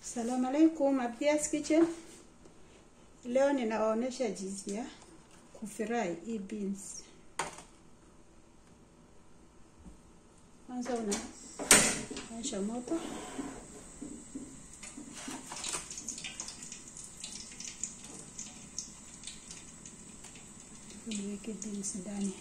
Salamu alaikum, Abdia's Kitchen. Leo ninawaonyesha jinsi ya kufry hii beans. Kwanza unawasha moto, uniweke beans ndani.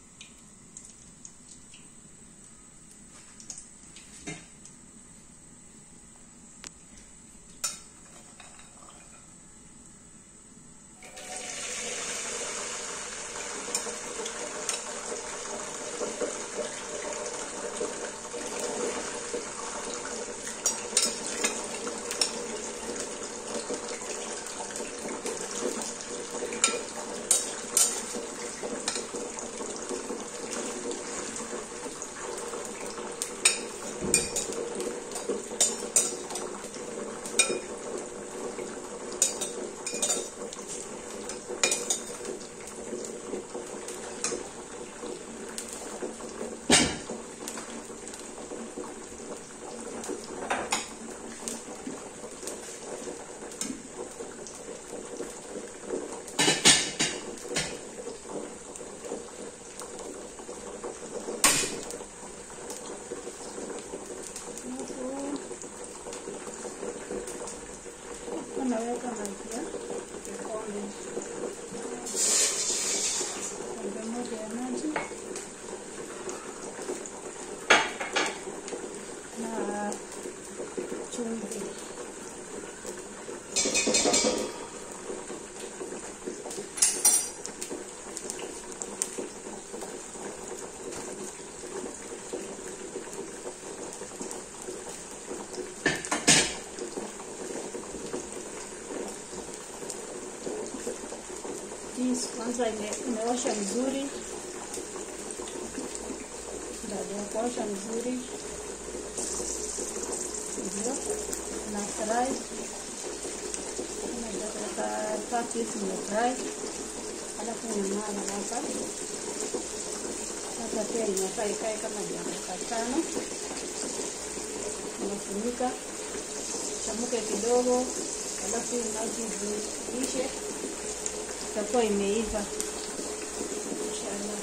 Unaweka maji ya kikombe, kombe moja ya maji na chumvi. Jinsi kwanza ime- imeosha vizuri. Baada ya kuosha vizuri, ndio na fry kama dakika tatu hivi imefry, alafu unamala hapa hapa, pia inafaa ikae kama dakika tano, unafunika chamuke kidogo, alafu maji ziishe itakuwa imeiva inshallah.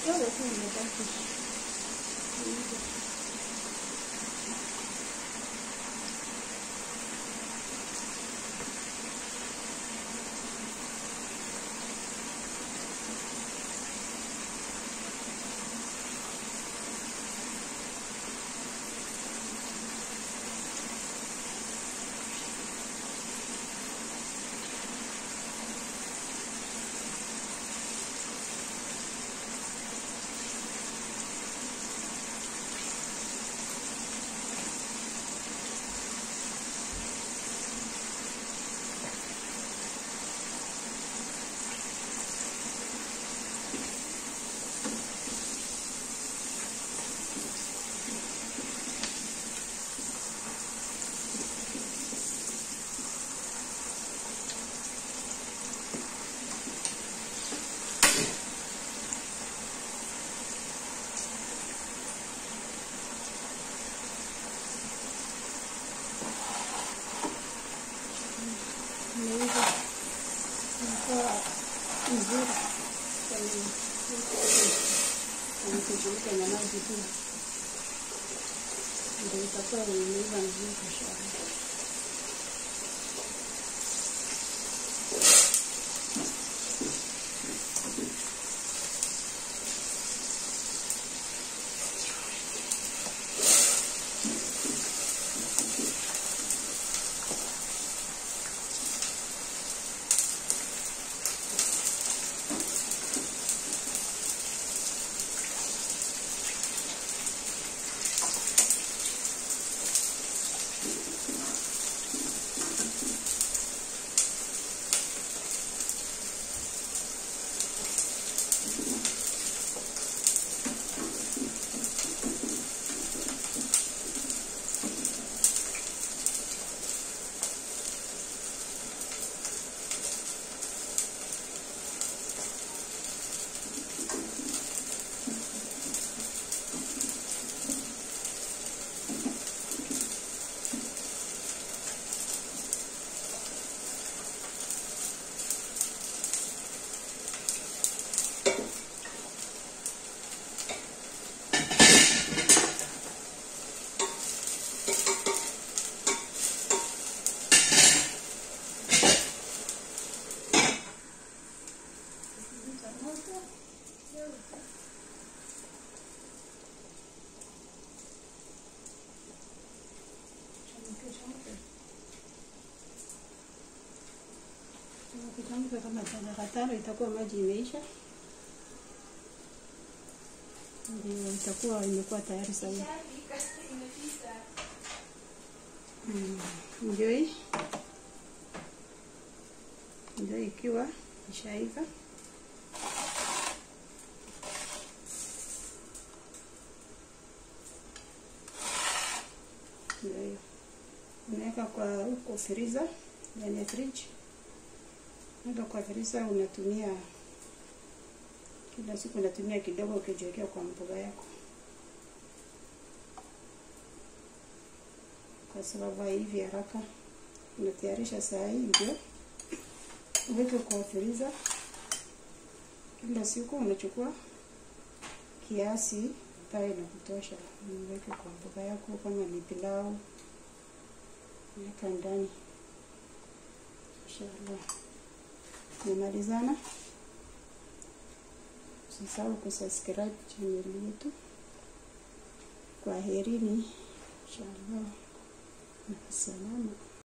kidogo tu imebaki. Imeiva. Inakuwa nzuri. Kuchemka na maji tu. Ndio itakuwa imeiva nzuri inshallah. Kitamka kama dakika tano itakuwa maji imeisha, ndio itakuwa imekuwa tayari sahihi. Mm, Ndio hii ndio ikiwa ishaiva. Ndio hiyo unaweka kwa huko freezer, ndani ya fridge. Weka kwa freezer, unatumia kila siku, unatumia kidogo ukijiwekea kwa mboga yako, kwa sababu haivi haraka. Unatayarisha saa hii ndio uweke kwa freezer. Kila siku unachukua kiasi ambayo inakutosha, uweke kwa mboga yako, kama ni pilau weka ndani. Inshallah, tumemalizana. Usisahau kusubscribe channel yetu. Kwa herini, inshallah, na salama.